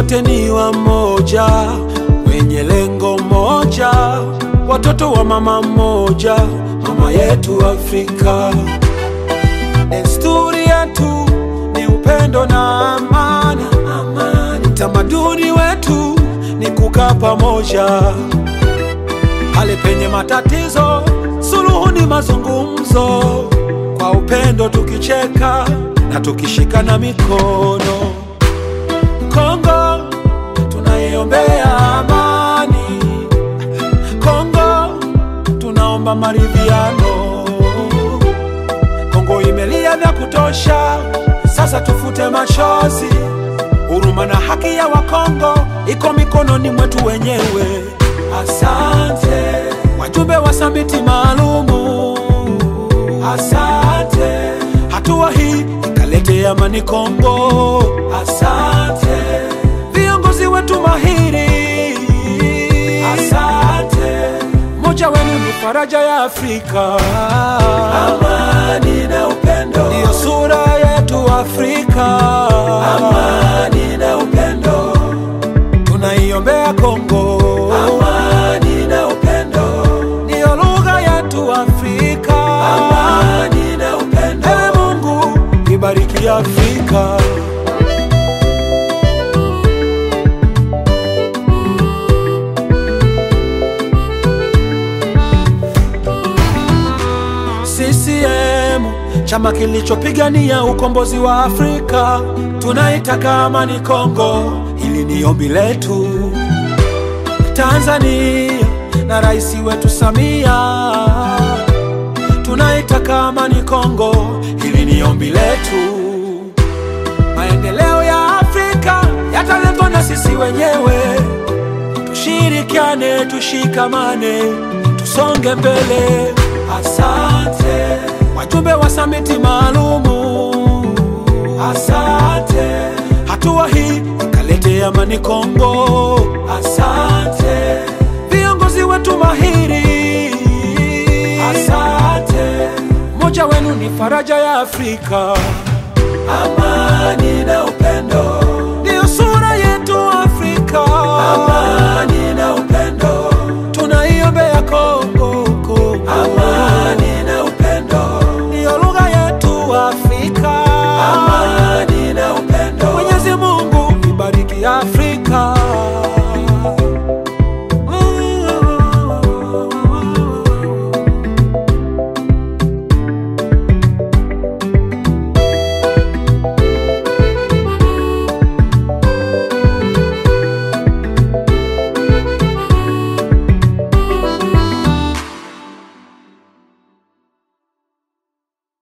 wote ni wamoja, wenye lengo moja, watoto wa mama mmoja, mama yetu Afrika. Desturi yetu ni upendo na amani, amani. Tamaduni wetu ni kukaa pamoja, pale penye matatizo suluhu ni mazungumzo, kwa upendo tukicheka na tukishikana mikono. Kongo tunaiombea amani, Kongo tunaomba maridhiano. Kongo imelia vya kutosha, sasa tufute machozi. Huruma na haki ya Wakongo iko mikononi mwetu wenyewe. Asante wajumbe wa samiti maalumu, asante. Hatua hii ikalete amani Kongo, asante. Viongozi wetu mahiri, asante. Moja wenu ni faraja ya Afrika, amani na upendo ndiyo sura yetu Afrika, amani na upendo tunaiombea Kongo, amani na upendo ndiyo lugha yetu Afrika, amani na upendo. Ewe Mungu ibariki Afrika. CCM chama kilichopigania ukombozi wa Afrika, tunaitaka amani Kongo, hili ni ombi letu. Tanzania na rais wetu Samia, tunaitaka amani Kongo, hili ni ombi letu. Maendeleo ya Afrika yataletwa na sisi wenyewe, tushirikiane, tushikamane, tusonge mbele. Asante wajumbe wa samiti maalumu, asante. Hatua hii ikalete amani Kongo, asante. Viongozi wetu mahiri, asante. Moja wenu ni faraja ya Afrika, amani na upendo